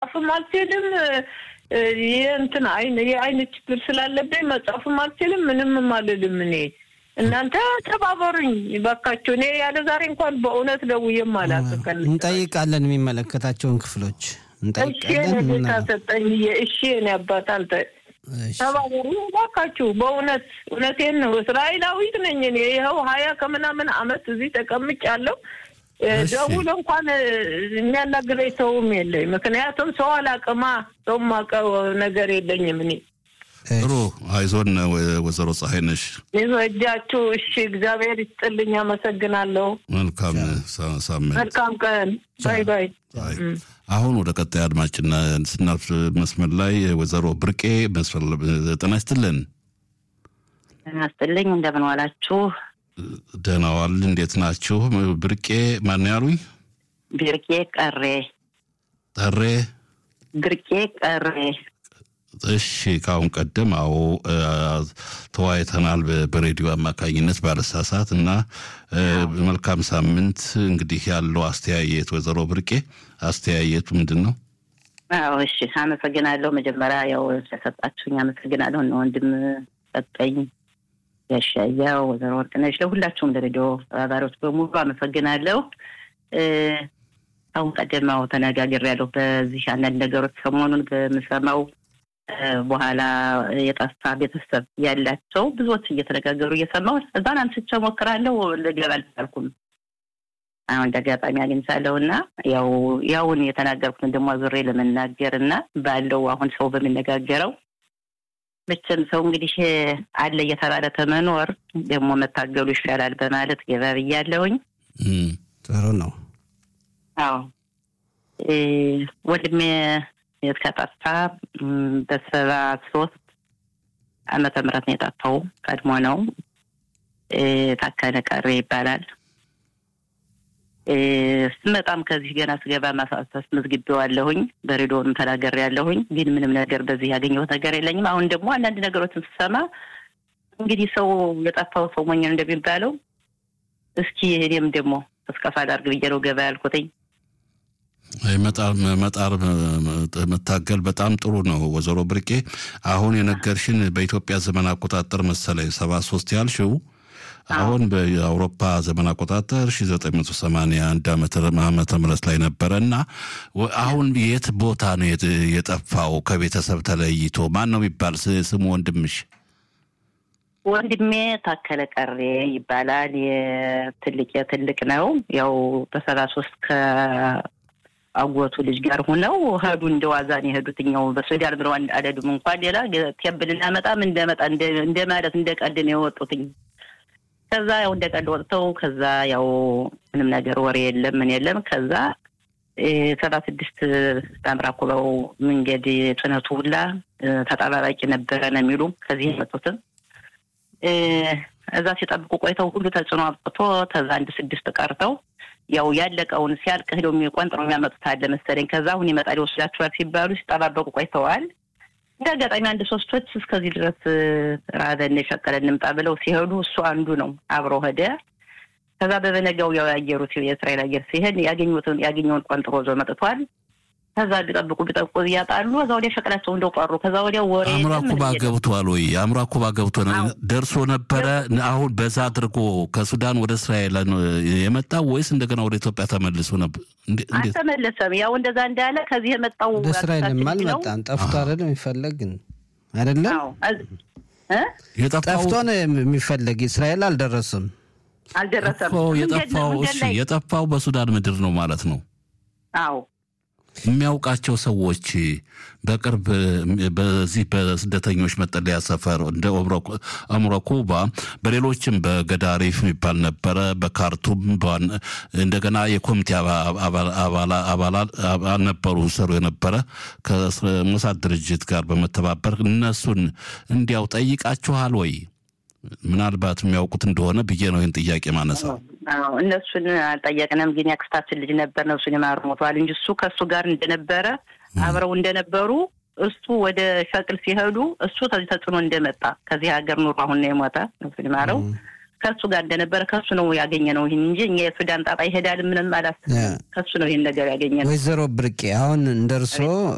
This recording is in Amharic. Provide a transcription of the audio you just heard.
መጻፍም አልችልም። እንትን አይን የአይን ችግር ስላለብኝ መጻፍም አልችልም። ምንም አልልም። እኔ እናንተ ተባበሩኝ ባካችሁ። እኔ ያለ ዛሬ እንኳን በእውነት ደውዬም አላውቅም። እንጠይቃለን፣ የሚመለከታቸውን ክፍሎች እንጠይቃለን። ጌታ ሰጠኝ። እሺ እኔ አባት አንተ ተባበሩ ባካችሁ። በእውነት እውነቴን ነው። እስራኤላዊት ነኝ እኔ ይኸው ሀያ ከምናምን አመት እዚህ ተቀምጫለሁ። ደውሎ እንኳን የሚያናግረኝ ሰውም የለኝ። ምክንያቱም ሰው አላቅማ ሰው ማቀው ነገር የለኝም እኔ ጥሩ አይዞን ወይዘሮ ፀሐይ ነሽ ይዞ እጃችሁ። እሺ እግዚአብሔር ይስጥልኝ። አመሰግናለሁ። መልካም ሳምንት፣ መልካም ቀን። ባይ ባይ። አሁን ወደ ቀጣይ አድማጭና ስናልፍ መስመር ላይ ወይዘሮ ብርቄ ጤና ይስጥልን። ጤና ይስጥልኝ። እንደምን ዋላችሁ? ደህና ዋል። እንዴት ናችሁ? ብርቄ ማን ያሉኝ? ብርቄ ቀሬ ጠሬ ብርቄ ቀሬ እሺ ከአሁን ቀደም አዎ ተወያይተናል በሬዲዮ አማካኝነት ባለሳሳት እና መልካም ሳምንት እንግዲህ ያለው አስተያየት ወይዘሮ ብርቄ አስተያየቱ ምንድን ነው አዎ እሺ አመሰግናለሁ መጀመሪያ ያው ስለሰጣችሁኝ አመሰግናለሁ እነ ወንድም ሰጠኝ ያሻያው ወይዘሮ ወርቅነሽ ለሁላችሁም ለሬዲዮ ተባባሪዎች በሙሉ አመሰግናለሁ አሁን ቀደማው ተነጋግሬያለሁ በዚህ አንዳንድ ነገሮች ሰሞኑን በምሰማው በኋላ የጠፋ ቤተሰብ ያላቸው ብዙዎች እየተነጋገሩ እየሰማሁ እዛን አንስቼ ሞክራለሁ። ልገባ አልቻልኩም። አሁን እንደ አጋጣሚ አግኝቻለሁ እና ያው ያውን የተናገርኩትን ደግሞ ዙሬ ለመናገር እና ባለው አሁን ሰው በሚነጋገረው መቼም ሰው እንግዲህ አለ እየተባለ ተመኖር ደግሞ መታገሉ ይሻላል በማለት ገባ ብያለሁኝ። ጥሩ ነው። አዎ ወንድሜ የተጠፋ በሰባ ሶስት ዓመተ ምህረት ነው የጠፋው። ቀድሞ ነው። ታከለ ቀሬ ይባላል። ስመጣም ከዚህ ገና ስገባ ማሳሰስ መዝግቤዋለሁኝ፣ በሬዲዮንም ተናግሬያለሁኝ። ግን ምንም ነገር በዚህ ያገኘሁት ነገር የለኝም። አሁን ደግሞ አንዳንድ ነገሮችን ስሰማ እንግዲህ ሰው የጠፋው ሰው ሞኝ እንደሚባለው እስኪ እኔም ደግሞ እስከፋ ላድርግ ብዬ ነው ገባ ያልኩትኝ። መጣር መታገል በጣም ጥሩ ነው። ወይዘሮ ብርቄ አሁን የነገርሽን በኢትዮጵያ ዘመን አቆጣጠር መሰለኝ ሰባ ሶስት ያልሽው አሁን በአውሮፓ ዘመን አቆጣጠር ሺ ዘጠኝ መቶ ሰማንያ አንድ ዓመተ ምህረት ላይ ነበረ እና አሁን የት ቦታ ነው የጠፋው? ከቤተሰብ ተለይቶ ማን ነው የሚባል ስሙ ወንድምሽ? ወንድሜ ታከለ ቀሬ ይባላል። የትልቅ የትልቅ ነው ያው በሰባ ሶስት አጎቱ ልጅ ጋር ሆነው ሄዱ። እንደ ዋዛን የሄዱት እኛው በሱዳን ብለው አልሄዱም። እንኳን ሌላ ቴብል እናመጣም እንደመጣ እንደ ማለት እንደ ቀልድ ነው የወጡትኝ። ከዛ ያው እንደ ቀልድ ወጥተው ከዛ ያው ምንም ነገር ወሬ የለም ምን የለም። ከዛ ሰባ ስድስት ታምራ ኩበው መንገድ ጭነቱ ሁላ ተጠባባቂ ነበረ ነው የሚሉ ከዚህ የመጡትም እዛ ሲጠብቁ ቆይተው ሁሉ ተጽዕኖ አብቅቶ ከዛ አንድ ስድስት ቀርተው ያው ያለቀውን ሲያልቅ ሄደው የሚቆንጥረው የሚያመጡት አለ መሰለኝ። ከዛ አሁን ይመጣል ይወስዳችኋል ሲባሉ ሲጠባበቁ ቆይተዋል። እንደ አጋጣሚ አንድ ሶስቶች እስከዚህ ድረስ ራበን የሸቀለ እንምጣ ብለው ሲሄዱ እሱ አንዱ ነው አብሮ ሄደ። ከዛ በበነጋው ያው ያየሩት የእስራኤል አየር ሲሄድ ያገኙትን ያገኘውን ቆንጥሮ ዞ መጥቷል። ከዛ ቢጠብቁ ቢጠብቁ እያጣሉ ከዛ ወዲያ ሸቀላቸው እንደው ቀሩ። ከዛ ወዲያ ወሬ አምራ ኩባ ገብቷል ወይ አምራ ኩባ ገብቶ ደርሶ ነበረ። አሁን በዛ አድርጎ ከሱዳን ወደ እስራኤል የመጣው ወይስ እንደገና ወደ ኢትዮጵያ ተመልሶ ነበር? አልተመለሰም። ያው እንደዛ እንዳለ ከዚህ የመጣው ወደ እስራኤልም አልመጣም። ጠፍቶ አይደለም የሚፈለግ ግን አይደለም ጠፍቶ ነው የሚፈለግ። እስራኤል አልደረሰም አልደረሰም። የጠፋው እሺ፣ የጠፋው በሱዳን ምድር ነው ማለት ነው። አዎ የሚያውቃቸው ሰዎች በቅርብ በዚህ በስደተኞች መጠለያ ሰፈር እንደ አምሮ ኩባ በሌሎችም በገዳሪፍ የሚባል ነበረ፣ በካርቱም እንደገና የኮሚቴ አባላት ነበሩ ሰሩ የነበረ ከሞሳድ ድርጅት ጋር በመተባበር እነሱን እንዲያው ጠይቃችኋል ወይ? ምናልባት የሚያውቁት እንደሆነ ብዬ ነው ይህን ጥያቄ ማነሳው። እነሱን አልጠየቅንም፣ ግን ያክስታችን ልጅ ነበር ነፍሱን የማሩ ሞተዋል እንጂ እሱ ከእሱ ጋር እንደነበረ አብረው እንደነበሩ እሱ ወደ ሸቅል ሲሄዱ እሱ ከዚህ ተጽዕኖ እንደመጣ ከዚህ ሀገር ኑሮ አሁን ነው የሞተ ነፍሱን የማረው ከእሱ ጋር እንደነበረ ከእሱ ነው ያገኘ ነው ይህን እንጂ እኛ የሱዳን ጣጣ ይሄዳል ምንም አላስብም። ከእሱ ነው ይህን ነገር ያገኘ ነው። ወይዘሮ ብርቄ አሁን እንደ እርሶ